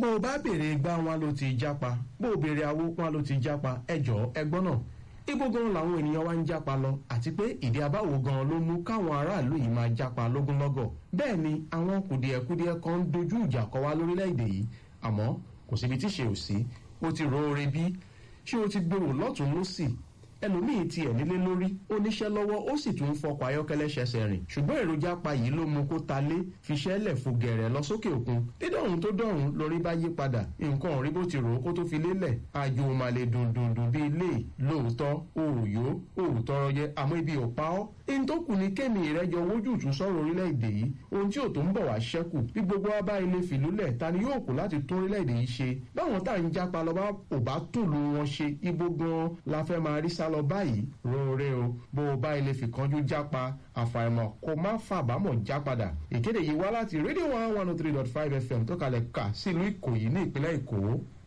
bó o bá béèrè gbá wọn ló ti jápa bó o béèrè awó wọn ló ti jápa ẹjọ́ ẹgbọ́n náà ibo gan làwọn ènìyàn wa ń jápa lọ àti pé ìdí abáwo gan ló mú káwọn aráàlú yìí máa jápa lógúnlọ́gọ̀ bẹ́ẹ̀ ni àwọn kùdìẹ̀kudiẹ kan ń dojú ìjà kọ wá lórílẹ̀‐èdè yìí àmọ́ kò síbi tí ṣe ò sí ó ti roore bí ṣé o ti gbèrò lọ́tún lọ́sì ẹlòmíì tiẹ̀ nílé lórí ó níṣẹ́ lọ́wọ́ ó sì tún ń fọkọ̀ ayọ́kẹ́lẹ́ ṣẹṣẹ rìn ṣùgbọ́n èròjà pa yìí ló mú kó ta lé fiṣẹ́ lẹ̀ fò gẹ̀rẹ̀ lọ sókè òkun dídọ̀rùn tó dọ̀rùn lórí bá yí padà nǹkan rí bó ti rò ó kó tó fi lélẹ̀ àjò màlè dùndùndùn bíi ilé lóòótọ́ òòyó òòtọ́rọ yẹ àmọ́ ibi ò pa ọ́ ní tó kù ní kémi ìrẹ́jọ wójútù sọ̀rọ̀ orílẹ̀-èdè yìí ohun tí ò tó ń bọ̀ wá ṣẹ́kù bí gbogbo wa bá ilé fìlúlẹ̀ ta ni yóò kù láti tún orílẹ̀-èdè yìí ṣe báwọn tá à ń jápa lọ bá ò bá tòlú wọn ṣe ibo gan la fẹ́ máa rí sá lọ báyìí roore o bó o bá ilé fìkanjú jápa àfàìmọ̀ kó má fàbámọ̀ já padà ìkéde yìí wá láti rédíò one one oh three dot five fm tó kalẹ̀ kà sílùú ìkòyí ní ìpínlẹ̀ èkó.